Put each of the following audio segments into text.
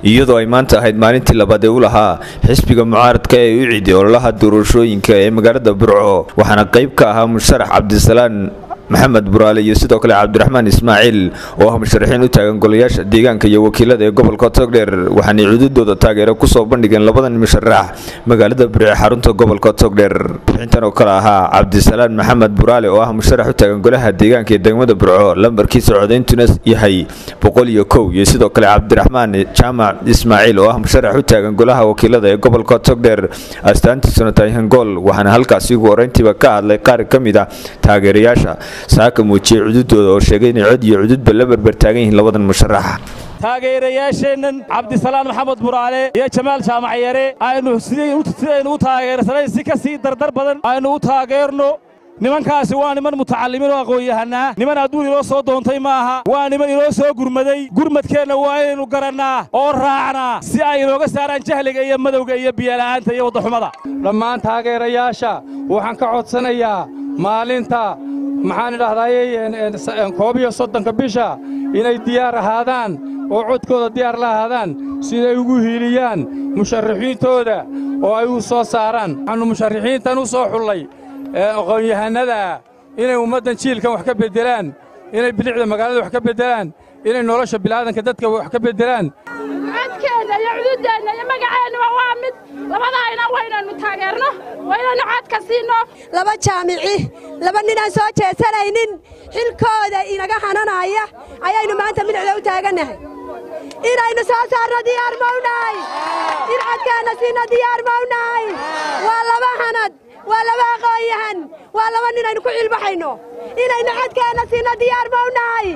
iyadoo ay maanta ahayd maalintii labaad ee u lahaa xisbiga mucaaradka ee u ciiday ololaha doorashooyinka ee magaalada burco waxaana qayb ka ahaa musharax cabdisalaan maxamed buraale iyo sidoo kale cabdiraxmaan ismaaciil oo ah musharaxiin u taagan golayaasha deegaanka iyo wakiilada ee gobolka togdheer waxaanay cududooda taageero kusoo bandhigeen labadan musharax magaalada burco ee xarunta gobolka togdheer bixintan oo kale ahaa cabdisalaan maxamed buraale oo ah musharax u taagan golaha deegaanka ee degmada burco lambarkiisa codayntuna yahay boqol iyo kow iyo sidoo kale cabdiraxmaan jaamac ismaaciil oo ah musharax u taagan golaha wakiilada ee gobolka togdheer astaantiisuna tahay hangool waxaana halkaasi ugu horeyntiiba ka hadlay qaar ka mid ah taageerayaasha saaka muujiyey cududooda oo sheegay inay cod iyo cududba la berber taagan yihiin labadan musharax taageerayaasheennan cabdisalaan maxamed buraale iyo jamaal jaamac yare aynu sidaynu u taageersanayn si ka sii dardar badan aynu u taageerno nimankaasi waa niman mutacallimiin oo aqoon-yahanaa niman adduun inoo soo doontay ma aha waa niman inoo soo gurmaday gurmadkeenna waa inaynu garannaa oo raacnaa si ay inooga saaraan jahliga iyo madowga iyo biyola'aanta iyo waddaxumada dhammaan taageerayaasha waxaan ka codsanayaa maalinta maxaan idhahdaayey koob iyo soddonka bisha inay diyaar ahaadaan oo codkooda diyaar la ahaadaan siday ugu hiiliyaan musharaxiintooda oo ay u soo saaraan waxaannu musharaxiintan u soo xullay aqoon-yahannada inay ummaddan jiilkan wax ka beddelaan inay bilicda magaalada wax ka beddelaan inay nolosha bilaadanka dadka wax ka beddelaan codkeenna iyo cududeenna iyo magaceennuba waa mid labadaayna waynaynu taageerno waynaynu codka siinno laba jaamici laba ninaan soo jeesanaynin xilkooda inaga hananaya ayaynu maanta midicda u taagannahay inaynu soo saarno diyaar mawnahay in codkeenna siinno diyaar mawnahay waa laba hanad waa laba aqoon-yahan waa laba ninaynu ku cilbaxayno inaynu codkeenna siinno diyaar mawnahay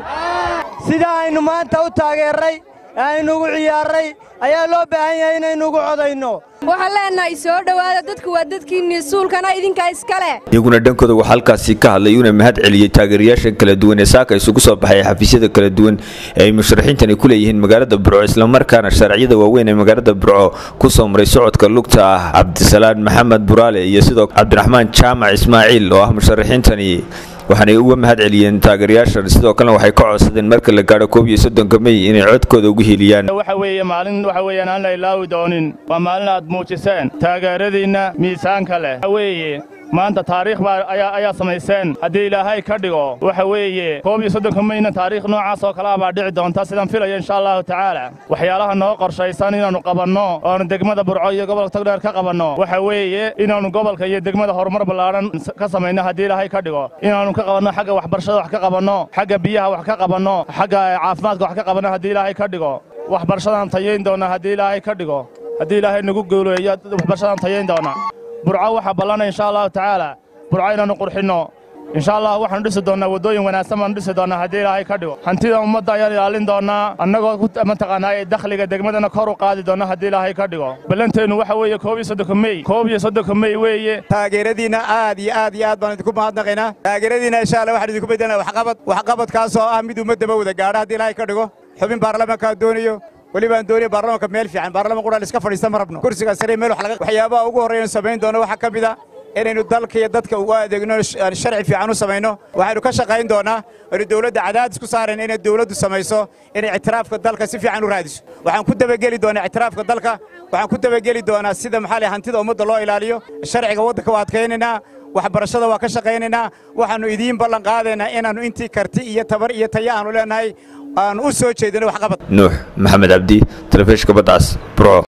sida aynu maanta u taageerray ee aynuugu ciyaarray ayaa loo baahan yahay inaynuugu codayno waxaan leennahay soo dhowaada dadku waa dadkiinnii suulkana idinkaa iska leh iyaguna dhankooda waxaa halkaasi ka hadlay una mahad celiyey taageerayaasha kala duwan ee saaka isugu soo baxay xafiisyada kala duwan ee ay musharaxiintani ku leeyihiin magaalada burco islamarkaana sharciyada waaweyn ee magaalada burco ku soo maray socodka lugta ah cabdisalaan maxamed buraale iyo sidoo cabdiraxmaan jaamac ismaaciil oo ah musharaxiintani waxaanay uga mahad celiyeen taageerayaashan sidoo kalena waxay ka codsadeen marka la gaadho koob iyo soddonka mey inay codkooda ugu hiiliyaan waxa weeye maalin waxa weeyaan aan la ilaawi doonin waa maalin aad muujiseen taageeradiinna miisaanka leh waxa weeye maanta taariikh baa ayaa ayaa samayseen haddii ilaahay ka dhigo waxa weeye koob iyo soddonka meyna taariikh noocaas oo kale ah baa dhici doonta sidaan filaya insha allahu tacaala waxyaalaha noo qorshaysan inaannu qabanno oonu degmada burco iyo gobolka togdheer ka qabanno waxa weeye inaannu gobolka iyo degmada horumar ballaadhan ka samayno haddii ilaahay ka dhigo inaannu ka qabanno xagga waxbarashada wax ka qabanno xagga biyaha wax ka qabanno xagga caafimaadka wax ka qabanno haddii ilaahay ka dhigo waxbarashadaan tayayn doonnaa haddii ilaahay ka dhigo haddii ilaahay nagu guuleeyo waxbarashadaan tayayn doonnaa burco waxaa ballanay insha allahu tacaala burco inaannu qurxinno insha allah waxaanu dhisi doonnaa waddooyin wanaagsan baanu dhisi doonnaa haddii ilaahay ka dhigo hantida ummadda ayaan ilaalin doonnaa annagoo mataqaanaa ee dakhliga degmadana kor u qaadi doonna haddii ilaahay ka dhigo ballanteennu waxa weeye koob iyo soddonka mey koob iyo soddonka mey weeye taageeradiinna aad iyo aad iyo aad baan idinku mahadnaqaynaa taageeradiinna insha allah waxaan idinku beddelnaa waxqabad waxqabadkaasoo ah mid ummaddaba wada gaadha haddii ilaahay ka dhigo xubin baarlamaankaa doonayo welibaan doonaya baarlamaanka meel fiican baarlaman qudhaan iska fadhiista ma rabno kursiga sare meel waxyaabaha ugu horreeyanu samayn doono waxaa ka mid a inaynu dalka iyo dadka ugu adeegno sharci fiican u samayno waxaynu ka shaqayn doonnaa aynu dawladda cadaadis ku saarayn inay dawladdu samayso inay ictiraafka dalka si fiican u raadiso waxaan ku dabageli doonaa ictiraafka dalka waxaan ku dabageli doonaa sida maxaa leh hantida ummadda loo ilaaliyo sharciga waddanka waa adkaynaynaa waxbarashada waa ka shaqaynaynaa waxaannu idiin ballan qaadaynaa inaannu intii karti iyo tabar iyo taya aanu leenahay aanu u soo jeedino waxqabad nuux maxamed cabdi telefishka badcas burco